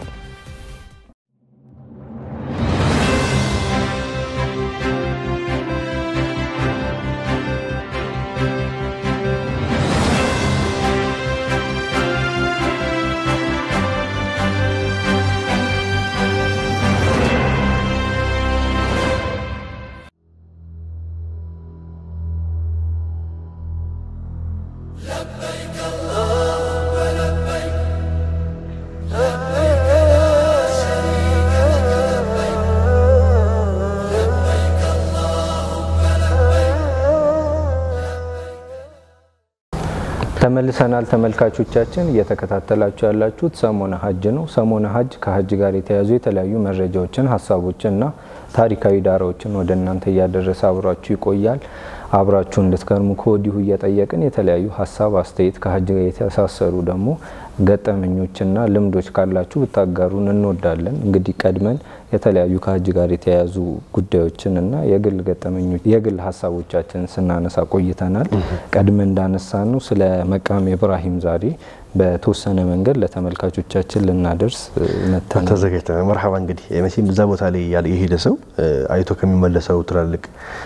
ተመልሰናል ተመልካቾቻችን፣ እየተከታተላችሁ ያላችሁት ሰሞነ ሀጅ ነው። ሰሞነ ሀጅ ከሀጅ ጋር የተያዙ የተለያዩ መረጃዎችን፣ ሀሳቦችንና ታሪካዊ ዳራዎችን ወደ እናንተ እያደረሰ አብሯችሁ ይቆያል። አብራችሁ እንድትከርሙ ከወዲሁ እየጠየቅን የተለያዩ ሀሳብ አስተያየት፣ ከሀጅ ጋር የተሳሰሩ ደግሞ ገጠመኞችና ልምዶች ካላችሁ ብታጋሩን እንወዳለን። እንግዲህ ቀድመን የተለያዩ ከሀጅ ጋር የተያያዙ ጉዳዮችንና የግል ገጠመኞች የግል ሀሳቦቻችንን ስናነሳ ቆይተናል። ቀድመን እንዳነሳ ነው ስለ መቃም ኢብራሂም ዛሬ በተወሰነ መንገድ ለተመልካቾቻችን ልናደርስ መተናል። ተዘጋጅተናል። መርሐባ እንግዲህ መቼም እዛ ቦታ ላይ ያለ የሄደ ሰው አይቶ ከሚመለሰው ትላልቅ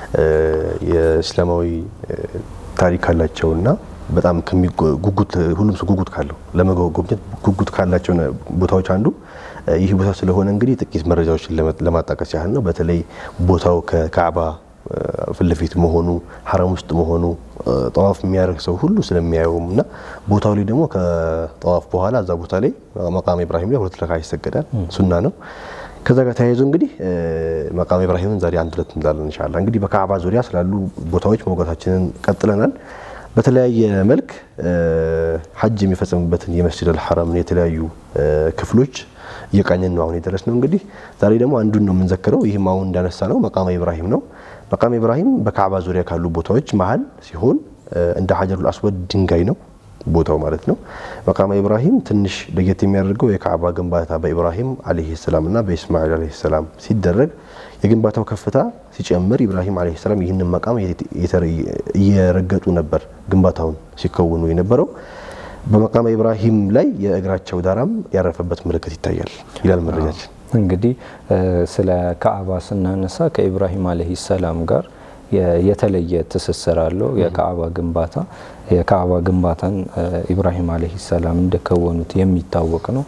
የእስላማዊ ታሪክ ካላቸውና በጣም ጉጉት ሁሉም ሰው ጉጉት ካለው ለመጎብኘት ጉጉት ካላቸው ቦታዎች አንዱ ይህ ቦታ ስለሆነ እንግዲህ ጥቂት መረጃዎችን ለማጣቀስ ያህል ነው። በተለይ ቦታው ከካዕባ ፊት ለፊት መሆኑ ሐረም ውስጥ መሆኑ ጠዋፍ የሚያደርግ ሰው ሁሉ ስለሚያየውም እና ቦታው ላይ ደግሞ ከጠዋፍ በኋላ እዛ ቦታ ላይ መቃም ኢብራሂም ላይ ሁለት ረካ ይሰገዳል። ሱና ነው። ከዛ ጋር ተያይዞ እንግዲህ መቃም ኢብራሂምን ዛሬ አንድ ሁለት እንላለን ኢንሻአላህ። እንግዲህ በካዕባ ዙሪያ ስላሉ ቦታዎች መውጋታችንን ቀጥለናል። በተለያየ መልክ ሐጅ የሚፈጸምበትን የመስጂድ አልሐረምን የተለያዩ ክፍሎች እየቃኘን ነው አሁን የደረስ ነው። እንግዲህ ዛሬ ደግሞ አንዱን ነው የምንዘክረው። ይህም አሁን እንዳነሳ ነው መቃመ ኢብራሂም ነው። መቃመ ኢብራሂም በካዕባ ዙሪያ ካሉ ቦታዎች መሀል ሲሆን እንደ ሀጀሩል አስወድ ድንጋይ ነው ቦታው ማለት ነው። መቃመ ኢብራሂም ትንሽ ለየት የሚያደርገው የካዕባ ግንባታ በኢብራሂም አለይሂ ሰላም እና በኢስማኤል አለይሂ ሰላም ሲደረግ የግንባታው ከፍታ ሲጨምር ኢብራሂም አለይሂ ሰላም ይህንን መቃም እየረገጡ ነበር ግንባታውን ሲከውኑ የነበረው። በመቃመ ኢብራሂም ላይ የእግራቸው ዳራም ያረፈበት ምልክት ይታያል ይላል መረጃችን። እንግዲህ ስለ ካዕባ ስናነሳ ከኢብራሂም አለይሂ ሰላም ጋር የተለየ ትስስር አለው። የካዕባ ግንባታ የካዕባ ግንባታን ኢብራሂም አለይሂ ሰላም እንደከወኑት የሚታወቅ ነው።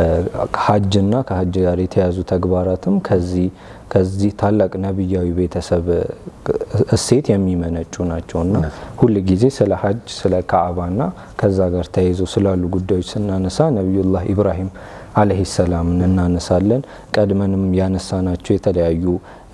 ሀጅና ከሀጅ ጋር የተያዙ ተግባራትም ከዚህ ከዚህ ታላቅ ነቢያዊ ቤተሰብ እሴት የሚመነጩ ናቸውና ሁል ጊዜ ስለ ሀጅ ስለ ካዕባና ከዛ ጋር ተያይዞ ስላሉ ጉዳዮች ስናነሳ ነቢዩላህ ኢብራሂም አለይሂ ሰላምን እናነሳለን። ቀድመንም ያነሳናቸው የተለያዩ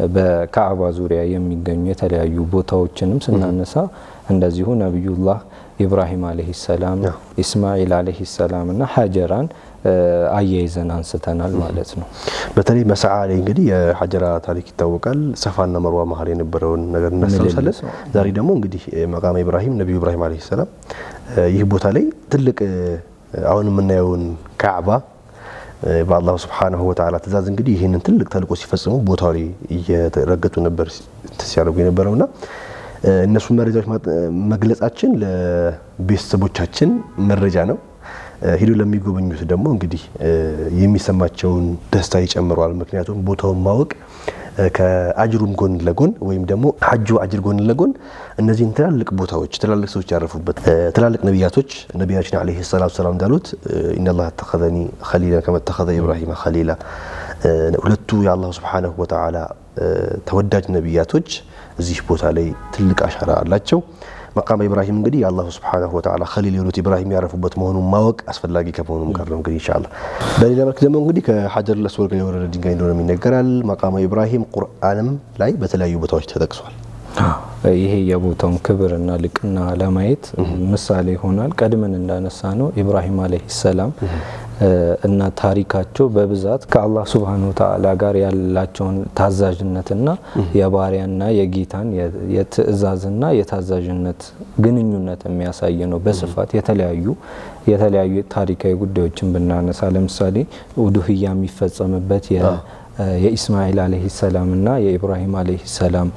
በካዕባ ዙሪያ የሚገኙ የተለያዩ ቦታዎችንም ስናነሳ እንደዚሁ ነቢዩላህ ኢብራሂም አለይሂ ሰላም፣ ኢስማኤል አለይሂ ሰላም እና ሀጀራን አያይዘን አንስተናል ማለት ነው። በተለይ መስዓ ላይ እንግዲህ የሀጀራ ታሪክ ይታወቃል። ሰፋና መርዋ መሀል የነበረውን ነገር እናስታውሳለን። ዛሬ ደግሞ እንግዲህ መቃመ ኢብራሂም ነቢዩ ኢብራሂም አለይሂ ሰላም ይህ ቦታ ላይ ትልቅ አሁን የምናየውን ካዕባ በአላሁ ስብሓነሁ ወተዓላ ትእዛዝ እንግዲህ ይህንን ትልቅ ተልእኮ ሲፈጽሙ ቦታው ላይ እየተረገጡ ነበር ሲያደርጉ የነበረውና እነሱን መረጃዎች መግለጻችን ለቤተሰቦቻችን መረጃ ነው። ሂዶ ለሚጎበኙት ደግሞ እንግዲህ የሚሰማቸውን ደስታ ይጨምረዋል። ምክንያቱም ቦታውን ማወቅ ከአጅሩም ጎን ለጎን ወይም ደግሞ ሀጁ አጅር ጎን ለጎን እነዚህን ትላልቅ ቦታዎች ትላልቅ ሰዎች ያረፉበት ትላልቅ ነቢያቶች ነቢያችን ዓለይሂ ሰላቱ ሰላም እንዳሉት ኢነላህ ተኸዘኒ ኸሊላ ከመ ተኸዘ ኢብራሂም ኸሊላ ሁለቱ የአላሁ ስብሓነሁ ወተዓላ ተወዳጅ ነቢያቶች እዚህ ቦታ ላይ ትልቅ አሻራ አላቸው። መቃመ ኢብራሂም እንግዲህ የአላሁ ስብሓነሁ ወተዓላ ኸሊል የሆኑት ኢብራሂም ያረፉበት መሆኑን ማወቅ አስፈላጊ ከመሆኑም ጋር ነው። እንግዲህ ኢንሻአላህ በሌላ መልክ ደግሞ እንግዲህ ከሀጀር ለስወር ጋር የወረደ ድንጋይ እንደሆነ ይነገራል። መቃመ ኢብራሂም ቁርአንም ላይ በተለያዩ ቦታዎች ተጠቅሷል። ይሄ የቦታውን ክብርና ልቅና ለማየት ምሳሌ ይሆናል። ቀድመን እንዳነሳ ነው ኢብራሂም አለይሂ ሰላም እና ታሪካቸው በብዛት ከአላህ ሱብሃነሁ ወተዓላ ጋር ያላቸውን ታዛዥነትና የባሪያና የጌታን የትእዛዝና የታዛዥነት ግንኙነት የሚያሳይ ነው። በስፋት የተለያዩ የተለያዩ ታሪካዊ ጉዳዮችን ብናነሳ ለምሳሌ ኡዱህያ የሚፈጸምበት የኢስማኤል አለይሂ ሰላም እና የኢብራሂም አለይሂ ሰላም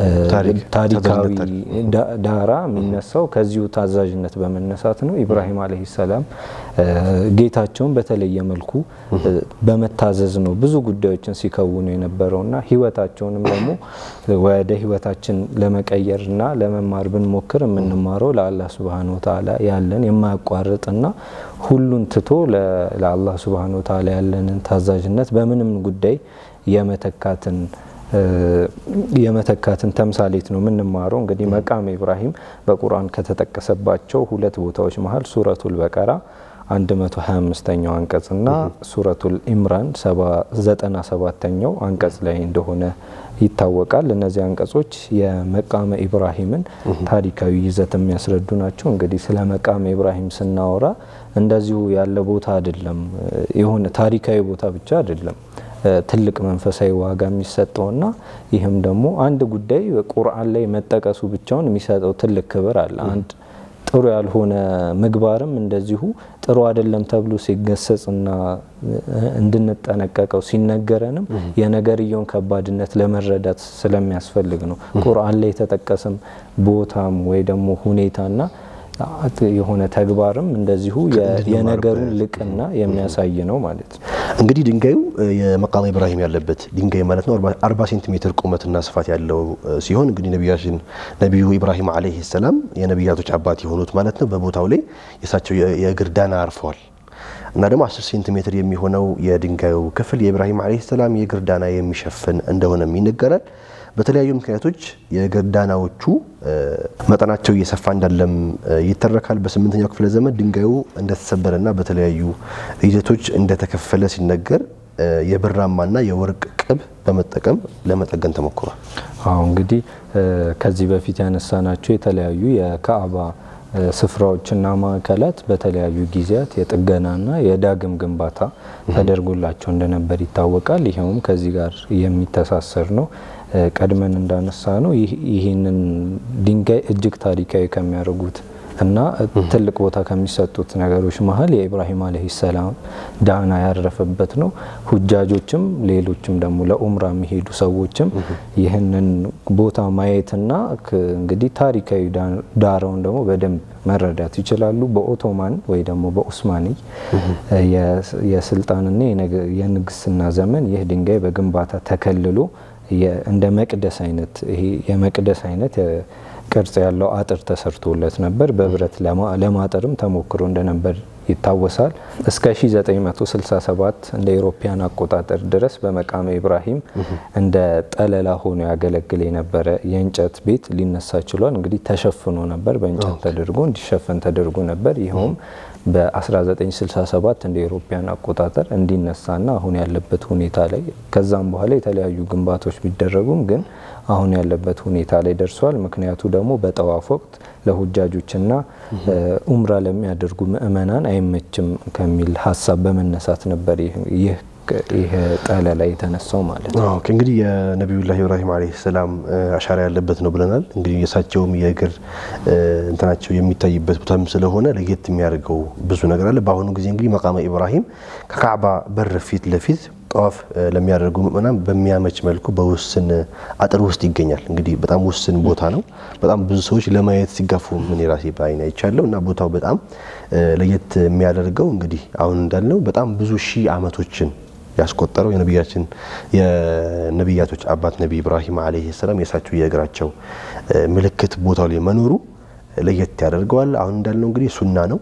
ታሪካዊ ዳራ የሚነሳው ከዚሁ ታዛዥነት በመነሳት ነው። ኢብራሂም አለይሂ ሰላም ጌታቸውን በተለየ መልኩ በመታዘዝ ነው ብዙ ጉዳዮችን ሲከውኑ የነበረውና ህይወታቸውንም ደግሞ ወደ ህይወታችን ለመቀየርና ለመማር ብንሞክር የምንማረው ለአላህ ሱብሃነሁ ወተዓላ ያለን የማያቋርጥና ሁሉን ትቶ ለአላህ ሱብሃነሁ ወተዓላ ያለንን ታዛዥነት በምንም ጉዳይ የመተካትን የመተካትን ተምሳሌት ነው የምንማረው። እንግዲህ መቃመ ኢብራሂም በቁርአን ከተጠቀሰባቸው ሁለት ቦታዎች መሀል ሱረቱል በቀራ 125ኛው አንቀጽና ሱረቱል ኢምራን 97ኛው አንቀጽ ላይ እንደሆነ ይታወቃል። እነዚህ አንቀጾች የመቃመ ኢብራሂምን ታሪካዊ ይዘት የሚያስረዱ ናቸው። እንግዲህ ስለ መቃመ ኢብራሂም ስናወራ እንደዚሁ ያለ ቦታ አይደለም፣ የሆነ ታሪካዊ ቦታ ብቻ አይደለም ትልቅ መንፈሳዊ ዋጋ የሚሰጠውና ይህም ደግሞ አንድ ጉዳይ ቁርአን ላይ መጠቀሱ ብቻውን የሚሰጠው ትልቅ ክብር አለ። አንድ ጥሩ ያልሆነ ምግባርም እንደዚሁ ጥሩ አይደለም ተብሎ ሲገሰጽና እንድንጠነቀቀው ሲነገረንም የነገርየውን ከባድነት ለመረዳት ስለሚያስፈልግ ነው። ቁርአን ላይ የተጠቀሰም ቦታም ወይ ደግሞ ሁኔታና የሆነ ተግባርም እንደዚሁ የነገሩን ልቅና የሚያሳይ ነው ማለት ነው። እንግዲህ ድንጋዩ የመቃመ ኢብራሂም ያለበት ድንጋይ ማለት ነው። 40 ሴንቲሜትር ቁመትና ስፋት ያለው ሲሆን እንግዲህ ነቢያችን ነቢዩ ኢብራሂም አለይሂ ሰላም የነቢያቶች አባት የሆኑት ማለት ነው በቦታው ላይ የእሳቸው የእግር ዳና አርፈዋል እና ደግሞ 10 ሴንቲሜትር የሚሆነው የድንጋዩ ክፍል የኢብራሂም አለይሂ ሰላም የእግር ዳና የሚሸፍን እንደሆነም ይነገራል። በተለያዩ ምክንያቶች የእግር ዳናዎቹ መጠናቸው እየሰፋ እንዳለም ይተረካል። በስምንተኛው ክፍለ ዘመን ድንጋዩ እንደተሰበረና በተለያዩ ይዘቶች እንደተከፈለ ሲነገር የብራማና የወርቅ ቅብ በመጠቀም ለመጠገን ተሞክሯል። አሁ እንግዲህ ከዚህ በፊት ያነሳናቸው የተለያዩ የካዕባ ስፍራዎችና ማዕከላት በተለያዩ ጊዜያት የጥገናና የዳግም ግንባታ ተደርጎላቸው እንደነበር ይታወቃል። ይኸውም ከዚህ ጋር የሚተሳሰር ነው። ቀድመን እንዳነሳ ነው ይህንን ድንጋይ እጅግ ታሪካዊ ከሚያደርጉት እና ትልቅ ቦታ ከሚሰጡት ነገሮች መሀል የኢብራሂም አለይሂ ሰላም ዳና ያረፈበት ነው። ሁጃጆችም ሌሎችም ደግሞ ለኡምራ የሚሄዱ ሰዎችም ይህንን ቦታ ማየትና እንግዲህ ታሪካዊ ዳራውን ደግሞ በደንብ መረዳት ይችላሉ። በኦቶማን ወይ ደግሞ በኡስማኒ የስልጣንና የንግስና ዘመን ይህ ድንጋይ በግንባታ ተከልሎ እንደ መቅደስ አይነት ይሄ የመቅደስ አይነት ቅርጽ ያለው አጥር ተሰርቶለት ነበር። በብረት ለማጠርም ተሞክሮ እንደነበር ይታወሳል። እስከ 1967 እንደ ኢሮፓያን አቆጣጠር ድረስ በመቃመ ኢብራሂም እንደ ጠለላ ሆኖ ያገለግል የነበረ የእንጨት ቤት ሊነሳ ችሏል። እንግዲህ ተሸፍኖ ነበር፣ በእንጨት ተደርጎ እንዲሸፈን ተደርጎ ነበር። ይኸውም በ1967 እንደ ኢሮፓያን አቆጣጠር እንዲነሳና አሁን ያለበት ሁኔታ ላይ ከዛም በኋላ የተለያዩ ግንባታዎች ቢደረጉም ግን አሁን ያለበት ሁኔታ ላይ ደርሷል። ምክንያቱ ደግሞ በጠዋፍ ወቅት ለሁጃጆችና ኡምራ ለሚያደርጉ ምእመናን አይመችም ከሚል ሀሳብ በመነሳት ነበር ይህ ይህ ጠለላ የተነሳው ማለት ነው። እንግዲህ የነቢዩላህ ኢብራሂም ዓለይሂ ሰላም አሻራ ያለበት ነው ብለናል። እንግዲህ የእሳቸውም የእግር እንትናቸው የሚታይበት ቦታም ስለሆነ ለየት የሚያደርገው ብዙ ነገር አለ። በአሁኑ ጊዜ እንግዲህ መቃመ ኢብራሂም ከካዕባ በር ፊት ለፊት ጠዋፍ ለሚያደርጉ ምእመናን በሚያመች መልኩ በውስን አጥር ውስጥ ይገኛል። እንግዲህ በጣም ውስን ቦታ ነው። በጣም ብዙ ሰዎች ለማየት ሲጋፉ ምን የራሴ በአይን አይቻለሁ እና ቦታው በጣም ለየት የሚያደርገው እንግዲህ አሁን እንዳልነው በጣም ብዙ ሺህ ዓመቶችን ያስቆጠረው የነቢያችን የነቢያቶች አባት ነቢ ኢብራሂም ዓለይሂ ሰላም የእሳቸው የእግራቸው ምልክት ቦታው ላይ መኖሩ ለየት ያደርገዋል። አሁን እንዳልነው እንግዲህ ሱና ነው።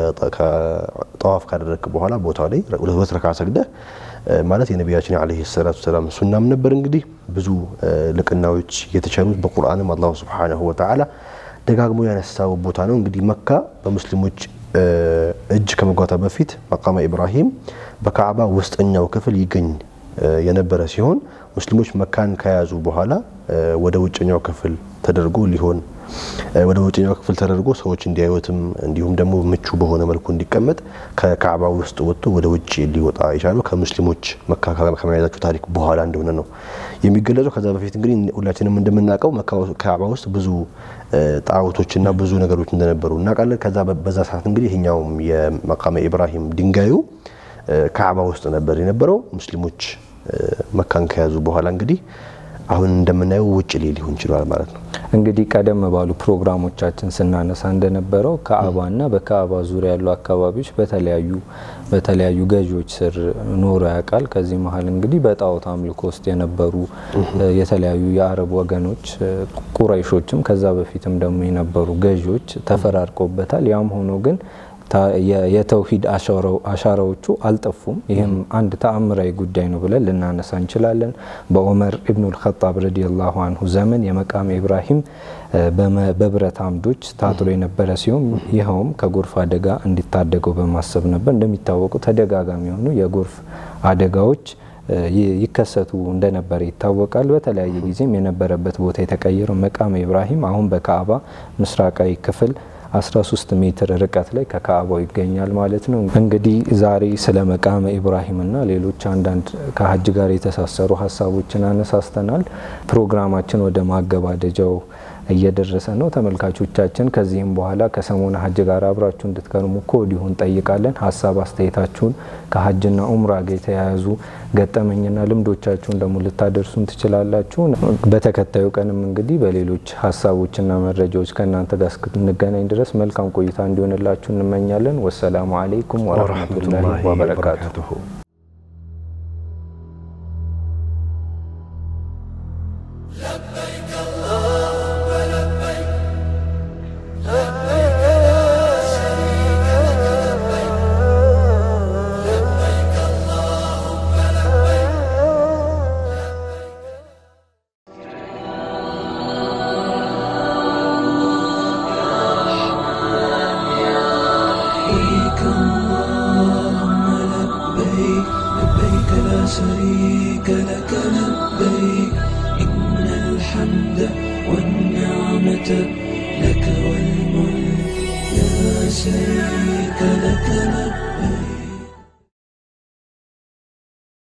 ከጠዋፍ ካደረግክ በኋላ ቦታው ላይ ሁለት ረካ ሰግደህ ማለት የነቢያችን ዓለይሂ ሰላቱ ሰላም ሱናም ነበር። እንግዲህ ብዙ ልቅናዎች የተቸሩት በቁርአንም አላሁ ሱብሓነሁ ወተዓላ ደጋግሞ ያነሳው ቦታ ነው። እንግዲህ መካ በሙስሊሞች እጅ ከመጓታ በፊት መቃመ ኢብራሂም በካዕባ ውስጠኛው ክፍል ይገኝ የነበረ ሲሆን ሙስሊሞች መካን ከያዙ በኋላ ወደ ውጭኛው ክፍል ተደርጎ ሊሆን ወደ ውጭኛው ክፍል ተደርጎ ሰዎች እንዲያዩትም እንዲሁም ደግሞ ምቹ በሆነ መልኩ እንዲቀመጥ ከካዕባ ውስጥ ወጥቶ ወደ ውጭ ሊወጣ የቻለው ከሙስሊሞች መካ ከመያዛቸው ታሪክ በኋላ እንደሆነ ነው የሚገለጸው። ከዛ በፊት እንግዲህ ሁላችንም እንደምናውቀው ካዕባ ውስጥ ብዙ ጣዖቶችና ብዙ ነገሮች እንደነበሩ እናውቃለን። ከዛ በዛ ሰዓት እንግዲህ ይሄኛውም የመቃመ ኢብራሂም ድንጋዩ ካዕባ ውስጥ ነበር የነበረው። ሙስሊሞች መካን ከያዙ በኋላ እንግዲህ አሁን እንደምናየው ውጭ ላይ ሊሆን ይችላል ማለት ነው። እንግዲህ ቀደም ባሉ ፕሮግራሞቻችን ስናነሳ እንደነበረው ካዕባና በካዕባ ዙሪያ ያሉ አካባቢዎች በተለያዩ በተለያዩ ገዢዎች ስር ኖሮ ያውቃል። ከዚህ መሀል እንግዲህ በጣዖት አምልኮ ውስጥ የነበሩ የተለያዩ የአረብ ወገኖች ቁረይሾችም ከዛ በፊትም ደግሞ የነበሩ ገዢዎች ተፈራርቀውበታል። ያም ሆኖ ግን የተውሂድ አሻራዎቹ አልጠፉም። ይህም አንድ ተአምራዊ ጉዳይ ነው ብለን ልናነሳ እንችላለን። በዑመር ኢብኑል ኸጣብ ረዲየላሁ አንሁ ዘመን የመቃመ ኢብራሂም በብረት አምዶች ታጥሮ የነበረ ሲሆን ይኸውም ከጎርፍ አደጋ እንዲታደገው በማሰብ ነበር። እንደሚታወቁ ተደጋጋሚ የሆኑ የጎርፍ አደጋዎች ይከሰቱ እንደነበረ ይታወቃል። በተለያየ ጊዜም የነበረበት ቦታ የተቀየረው መቃመ ኢብራሂም አሁን በካዕባ ምስራቃዊ ክፍል 13 ሜትር ርቀት ላይ ከካዕባው ይገኛል ማለት ነው። እንግዲህ ዛሬ ስለ መቃመ ኢብራሂምና ሌሎች አንዳንድ ከሀጅ ጋር የተሳሰሩ ሀሳቦችን አነሳስተናል። ፕሮግራማችን ወደ ማገባደጃው እየደረሰ ነው። ተመልካቾቻችን ከዚህም በኋላ ከሰሞነ ሀጅ ጋር አብራችሁ እንድትከርሙ ከወዲሁ እንጠይቃለን። ሀሳብ አስተያየታችሁን ከሀጅና ኡምራ ጋር የተያያዙ ገጠመኝና ልምዶቻችሁን ደግሞ ልታደርሱን ትችላላችሁ። በተከታዩ ቀንም እንግዲህ በሌሎች ሀሳቦችና መረጃዎች ከእናንተ ጋር እስክንገናኝ ድረስ መልካም ቆይታ እንዲሆንላችሁ እንመኛለን። ወሰላሙ አሌይኩም ወረህመቱላሂ ወበረካቱሁ። لبيك اللهم لبيك لبيك لا شريك لك لبيك إن الحمد والنعمة لك والملك لا شريك لك لبيك